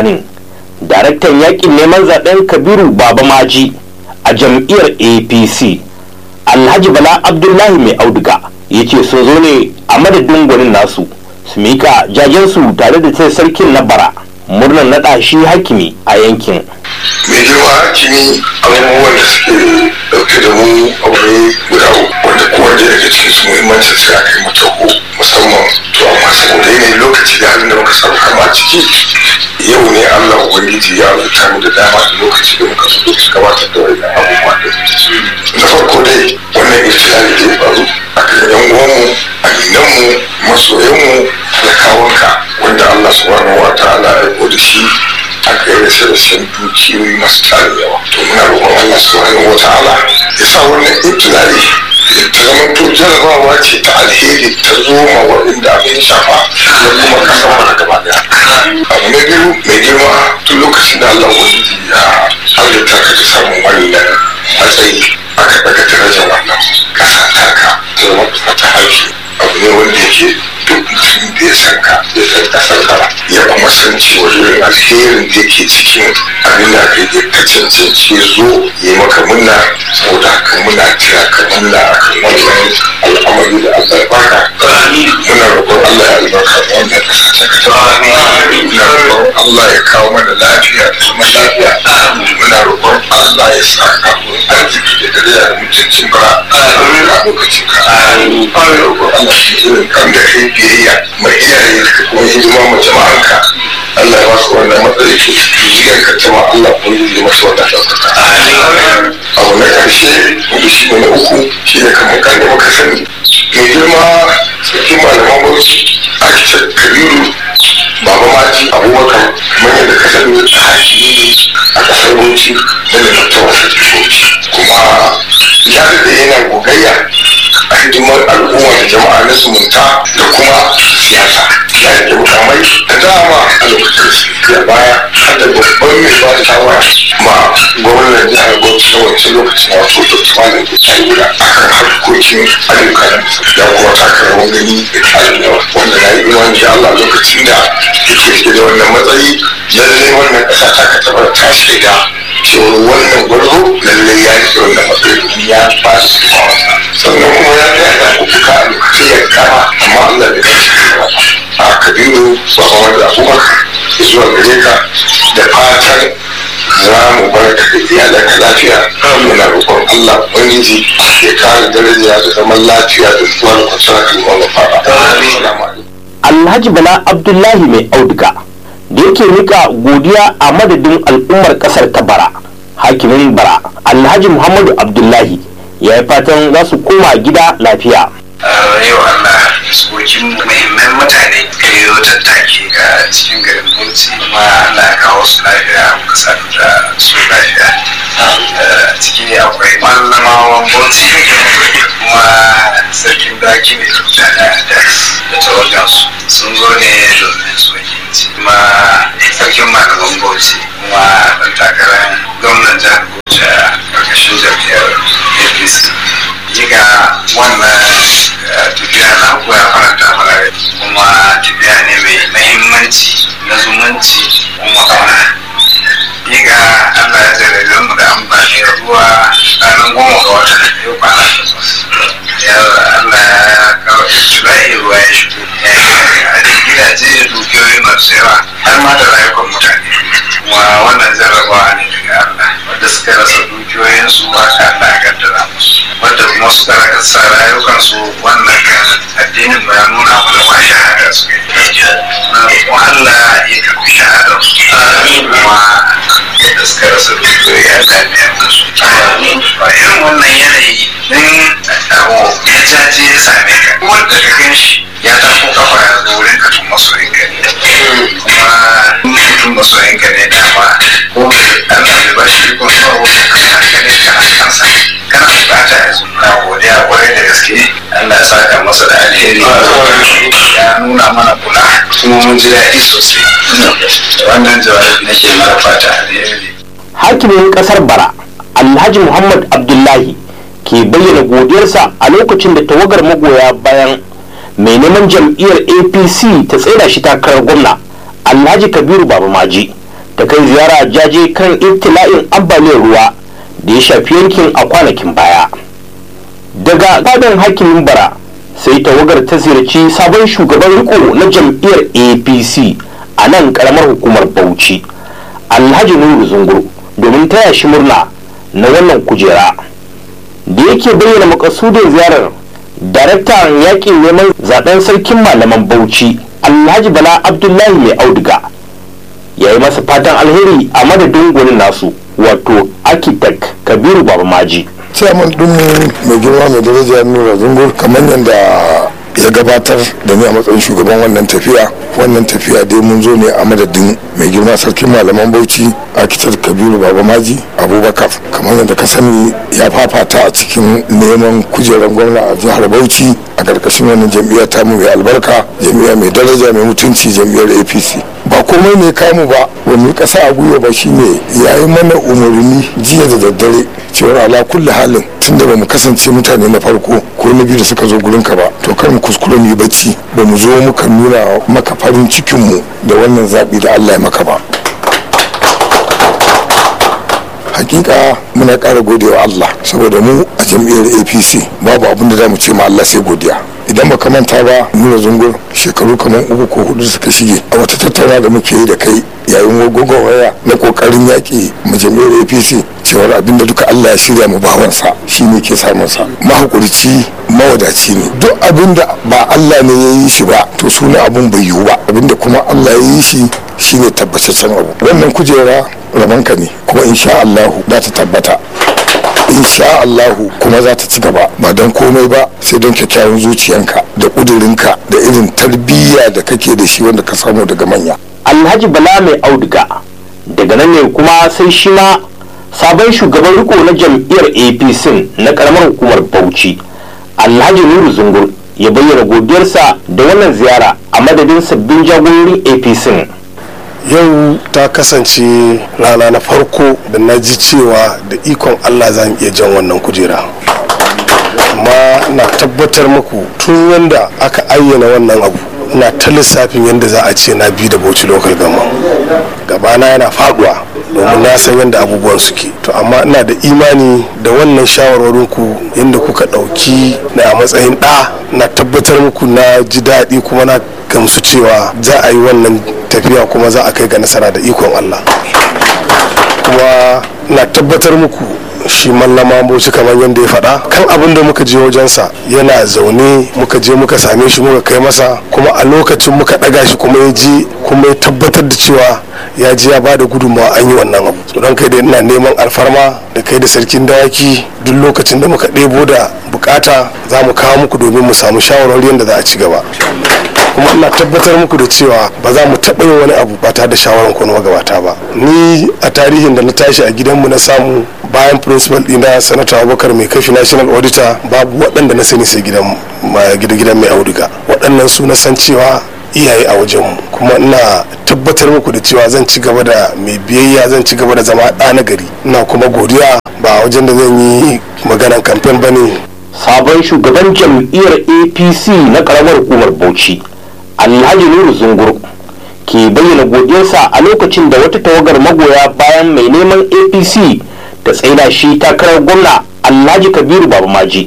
bayanin daraktan yakin neman zaben kabiru baba maji a jam'iyyar apc alhaji bala abdullahi mai auduga ya ce sun zo ne a madadin gwanin nasu su mika jajensu tare da ta sarkin na bara murnar naɗa shi hakimi a yankin mai girma hakimi abubuwan da suke dauke da mu aure guda uku wanda kowanne daga cikin su muhimmancin sai aka yi mata ko musamman to amma saboda yanayin lokaci da halin da muka samu kama ciki yau ne allah ubangiji ya rubuta mu da dama da lokaci da muka so da gabatar da wani abubuwa da na farko dai wannan irtilali da ya faru a kan yan uwanmu aminanmu masoyanmu da kawunka wanda allah subhanahu wa ta'ala ya aiko da shi aka yi rasa rashin dukiyoyi masu tarin yawa to muna roƙon Allah subhanahu wa ta'ala ya sa wannan ibtilali ta zama to jarabawa ce ta alheri ta zo ma waɗanda abin shafa da kuma kasan mana gaba daya abu na biyu mai girma tun lokacin da Allah wani ya halitta ka ta samun wannan matsayi aka daga darajar wannan ƙasa taka ta zama ta haifi abu ne wanda yake duk mutum da ya san ka ya san kasar ka ya kuma san cewa irin alherin da yake cikin abin da aka yi ka cancanci zo ya maka munna saboda haka muna kira ka munna a kan wannan al'amari da Allah ya baka muna roƙon Allah ya albarka da wannan kasa ta ka ta muna roƙon Allah ya kawo mana lafiya da zaman lafiya muna roƙon Allah ya sa kafin arziki da dare da mutuncin bara a lokacin ka muna roƙon Allah shi irin kan da kai biyayya mai iyaye ka kuma hidima ma jama'anka Allah ya basu wannan matsayi ke zuriyar ka jama Allah ko yi masa wannan ɗaukaka. Abu na ƙarshe wanda shi ne na uku shi ne kamar kan da muka sani. Mai girma sarkin malaman bauchi Architect Kabiru Baba Maji Abubakar kamar yadda ka sani hakimi a ƙasar Bauchi da da tattawa sarki Bauchi. Kuma ya daɗe yana gogayya a hidimar al'umma da jama'a na zumunta da kuma siyasa ya rike mukamai da dama a lokacin da baya har da babban mai ba da shawara ma gwamnan jihar bauchi na wancan lokacin wato dr malam da a kan harkokin ayyuka ya kuma taka rawar gani da tarin yawa wanda na yi imani da allah lokacin da yake rike da wannan matsayi lallai wannan ƙasa ta ka tabar ta shaida cewar wannan gwarzo lallai ya rike wannan matsayi domin ya ba su sannan kuma ya tsaya da kuka a lokacin ya kama amma Allah bai kai shi a kabiru ba kuma da abubakar zuwa gare ka da fatan za mu bar ka da iyalanka lafiya muna roƙon Allah ubangiji ya kare daraja da zaman lafiya da zuwa da kwanciyar kalmar mafaɗa. alhaji bala abdullahi mai auduga da yake mika godiya a madadin al'ummar kasar ta bara hakimin bara alhaji muhammadu abdullahi ya yi fatan za su koma gida lafiya yau Allah tsokin muhimman mutane da yau tattaki ga cikin garin Bauchi kuma Allah ya kawo su lafiya muka sadu da su lafiya ciki akwai mallamawan Bauchi kuma sarkin daki mai mutane da tawagan su sun zo ne domin su wakilci kuma sarkin malaman Bauchi kuma ɗan takarar gwamnan jihar Bauchi a ƙarƙashin jam'iyyar APC ga wannan tafiya na ku ya faranta mana rai kuma tafiya ne mai mahimmanci na zumunci kuma kauna ga Allah ya jarrabe mu da amfani da ruwa ranar goma ga wata yau kwana takwas ya Allah ya kawo Julai ruwa ya shigo ya yi a gidaje da dukiyoyi masu yawa har ma da rayukan mutane kuma wannan jarrabawa ne daga Allah wanda suka rasa dukiyoyinsu haka Allah ya kaddara musu wanda kuma suka rasa rayukansu wannan kan addinin ba ya nuna mana ma shahada su yi na roƙon Allah ya karɓi shahadar su kuma yadda suka rasa dukiyoyi Allah ya biya musu ba irin wannan yanayi din abu ya jaje ya same ka wanda ka gan shi ya tafi kafa ya zo wurin ka tun masoyin ka ne kuma tun masoyin ka ne dama ko Allah bai ba shi ko tsawo kan hankalin ka a kansa kana bukata ya zo na godiya kwarai da gaske Allah ya saka masa da alheri ya nuna mana kula kuma mun ji daɗi sosai wannan jawabi nake mara fata alheri hakimin kasar bara alhaji muhammad abdullahi ke bayyana godiyarsa a lokacin da tawagar magoya bayan mai neman jam'iyyar apc ta tsaida shi takarar gwamna alhaji kabiru baba maji ta kai ziyara jaje kan ibtila'in ambaliyar ruwa da ya shafi yankin a kwanakin baya daga gadon hakimin bara sai tawagar ta ziyarci sabon shugaban riko na jam'iyyar apc a nan karamar hukumar bauchi alhaji nuru zungur domin taya shi murna na wannan kujera da yake bayyana makasudin ziyarar daraktan yakin neman zaben sarkin malaman bauchi alhaji bala abdullahi mai auduga ya yi masa fatan alheri a madadin gwanin nasu wato architect kabiru baba maji ciyaman ɗinmu mai girma mai daraja nura zungur kamar yadda ya gabatar da ni a matsayin shugaban wannan tafiya wannan tafiya dai mun zo ne a madadin mai girma sarkin malaman bauchi akitar kabiru baba maji abubakar kamar yadda ka sani ya fafata a cikin neman kujerar gwamna a jihar bauchi a karkashin wannan jam'iyyar tamu mai albarka jam'iyya mai daraja mai mutunci jam'iyyar apc ba komai ne kamu ba wani kasa a gwiwa ba shine ya yi mana umarni jiya da daddare cewar ala kulli halin tun da ba mu kasance mutane na farko ko na biyu da suka zo gurin ka ba to kar mu kuskure mu yi bacci ba mu zo muka nuna maka farin cikin mu da wannan zaɓi da Allah ya maka ba hakika muna ƙara godewa Allah saboda mu a jam'iyyar APC babu abin da za mu ce ma Allah sai godiya idan baka manta ba nuna zungur shekaru kamar uku ko hudu suka shige a wata tattauna da muke yi da kai yayin waya na kokarin yaƙi mu jam'iyyar apc cewar abin da duka allah ya shirya mu bawansa shi ne ke samun sa mahaƙurci mawadaci ne duk abin da ba allah ne ya yi shi ba to suna abun bai yiwu ba abin da kuma allah ya yi shi shine tabbataccen abu wannan kujera rabanka ne kuma insha allahu za ta tabbata insha Allahu kuma za ta ci gaba ba don komai ba sai don kyakkyawan zuciyanka da ƙudurinka da irin tarbiyya da kake da shi wanda ka samu daga manya alhaji bala mai auduga daga nan ne kuma sai shi ma sabon shugaban riko na jam'iyyar apc na karamar hukumar bauchi alhaji nuru zungur ya bayyana godiyarsa da wannan ziyara a madadin sabbin jagororin apc yau ta kasance rana na farko da na ji cewa da ikon allah za mu iya jan wannan kujera amma na tabbatar muku tun yadda aka ayyana wannan abu na ta lissafin yadda za a ce na bi da bauchi local gama gabana yana faduwa domin na san yadda abubuwan suke to amma ina da imani da wannan shawarwarinku yadda kuka ɗauki na a matsayin ɗa na tabbatar muku na ji daɗi kuma na gamsu cewa za a yi wannan tafiya kuma za a kai ga nasara da ikon allah kuma na tabbatar muku shi mallama bauchi kamar yadda ya faɗa kan abin da muka je wajensa yana zaune muka je muka same shi muka kai masa kuma a lokacin muka ɗaga shi kuma ya je kuma ya tabbatar da cewa ya je ya ba da gudunmawa an yi wannan abu so don kai da ina neman alfarma da kai da sarkin dawaki duk lokacin da muka ɗebo da bukata za mu kawo muku domin mu samu shawarwari yadda za a ci gaba kuma ina tabbatar muku da cewa ba za mu taɓa yin wani abu ba tare da shawaran ko magabata ba ni a tarihin da na tashi a gidanmu na samu bayan principal ɗina sanata abubakar mai kashi national auditor babu waɗanda na sani sai gidan gidan mai auduga waɗannan su na san cewa iyaye a wajenmu kuma ina tabbatar muku da cewa zan ci gaba da mai biyayya zan ci gaba da zama ɗa na gari ina kuma godiya ba wajen da zan yi maganan kamfen ba ne sabon shugaban jam'iyyar apc na karamar hukumar bauchi alhaji nuru zungur ke bayyana godiyarsa a lokacin da wata tawagar magoya bayan mai neman apc ta tsaida shi takarar gwamna alhaji kabiru babamaji